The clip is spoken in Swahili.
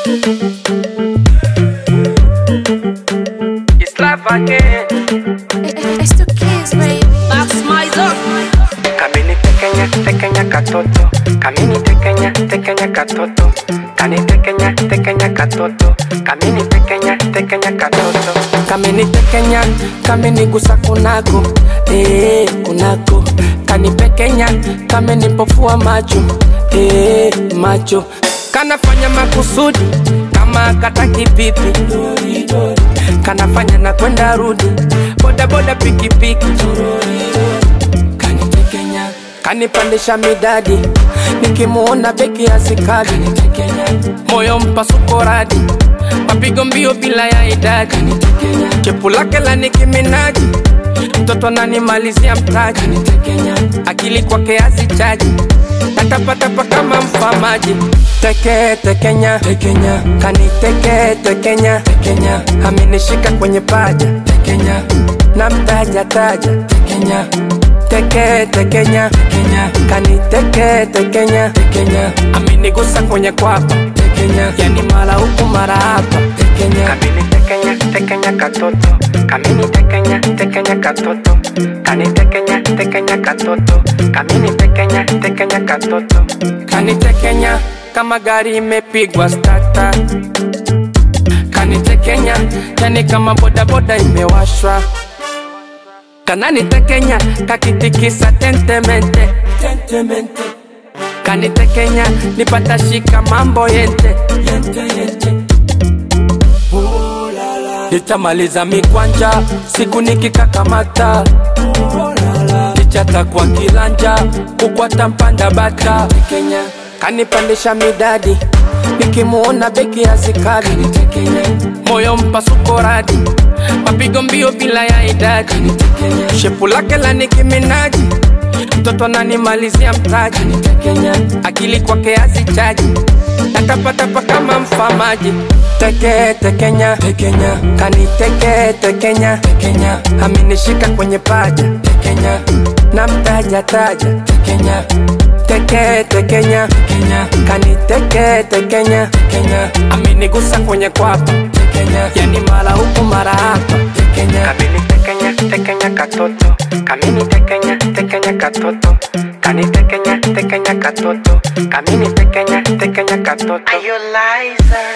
It's life again. It's the kids, baby. That's my zone. Kamini tekenya tekenya katoto. Kamini tekenya tekenya katoto. Kani tekenya tekenya katoto. Kamini tekenya tekenya katoto. Kamini tekenya kamini gusa kunako. Eh kunako. Kani pekenya kamini pofua macho. Eh macho. Kanafanya makusudi kama kataki pipi. Kanafanya na kwenda rudi. Boda boda pikipiki. Kanitekenya, kanipandisha midadi, nikimuona beki asikadi, moyo mpasuko radi, mapigo mbio bila ya idadi, chepu lake la nikiminaji, mtoto ananimalizia mtaji, akili kwake azichaji, natapatapa kama mfamaji, teke tekenya, tekenya, kaniteke tekenya, tekenya, amenishika kwenye paja, tekenya, namtaja taja, tekenya teke tekenya tekenya kani teke tekenya tekenya amenigusa kwenye kwapa tekenya yani mara huku mara hapa tekenya kamini tekenya tekenya katoto kamini tekenya tekenya katoto kani tekenya tekenya katoto kamini tekenya tekenya katoto kani tekenya kama gari imepigwa stata kani tekenya yani kama bodaboda imewashwa kanani tekenya kakitikisa tentemente tentemente kanitekenya nipata shika mambo yente yente yente nitamaliza mikwanja siku nikikakamata kichata kwa kilanja kukwata mpanda bata Kenya kanipandisha midadi nikimuona beki azikadi moyo mpasuko radi mapigo mbio bila ya idadi shepu lake la nikiminaji mtoto ananimalizia mtaji akili kwake azichaji natapatapa kama mfamaji teke tekenya tekenya kaniteke tekenya tekenya amenishika kwenye paja tekenya namtaja taja tekenya teke tekenya tekenya kaniteke tekenya tekenya amenigusa kwenye kwapa tekenya yani mara huku mara hapa tekenya kamini tekenya tekenya katoto kamini tekenya tekenya katoto kani tekenya tekenya katoto kamini tekenya tekenya katoto Are you liar?